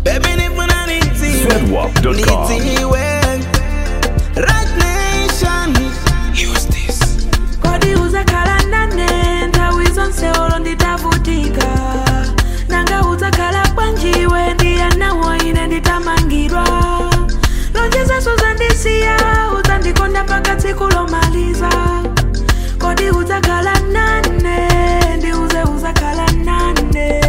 Baby nifuna nitiwe Zedwap.com. Nitiwe Right nation Use this kodi uzakhala nane nthawi zonse olo nditavutika nanga uzakhala bwanjiwe ndiyanawo ine nditamangidwa lonjezeso uzandisiya uzandikonda mpaka tsiku lomaliza kodi uzakhala nane ndiuze uzakhala nane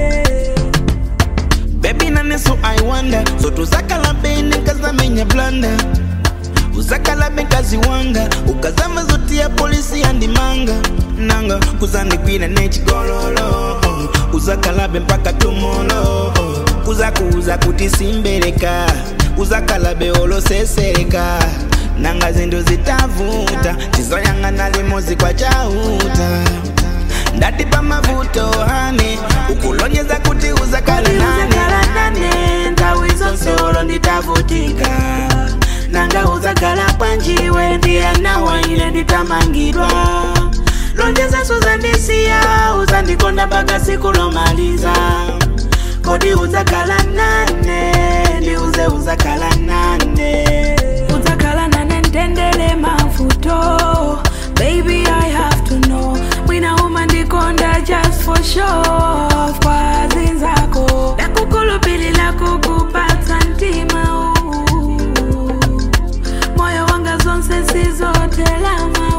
Baby nane so I wonder So tuzakala bene kazamenya blanda uzakala bekazi wanga ukazama zoti ya polisi yandimanga nanga kuzandikwira nechigololo oh. uzakalabe mpaka tumolo oh. kuzakuuza kuti simbereka uzakalabe olosesereka nanga zindu zitavuta chizoyang'ana limozi kwa chauta ndati pamavuto hane ukulonyeza kuti uzakala kodi uzakhala nane nane nthawi zonse olo nditavutika nanga uzakhala bwanjiwe ndiyanawa ine nditamangidwa lonjezeso uzandisiya uzandikonda mpaka tsiku lomaliza kodi uzakhala nane ndiuze uzakhala nane uzakhala nane ndendele mavuto baby i have to know mwina uma ndikonda just for show kwa zinzako ndakukhulupilila kukupatsa mtima uu. moyo wanga zonse sizotelama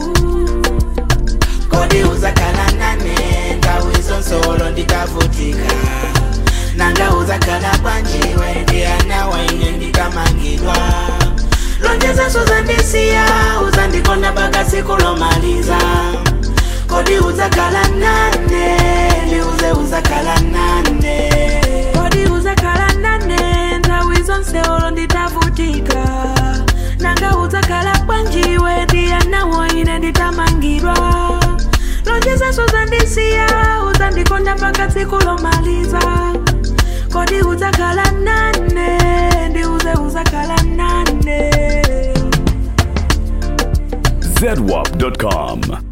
kodi uzakhala nane nthawi zonse olo nditavutika nanga uzakhala bwanjiwe ndiyanawa ine ndikamangidwa lonjezeso uzandisiya uzandikonda mpaka tsiku lomaliza kodi uzakhala nane ndiuze uzakhala nane kodi uzakhala nane nthawi zonse olo nditavutika nanga uzakhala bwanjiwe ndiyanawo ine nditamangidwa lonjezeso uzandisiya uzandikonda mpaka tsiku lomaliza kodi uzakhala nane ndiuze uzakhala nane Zedwap.com.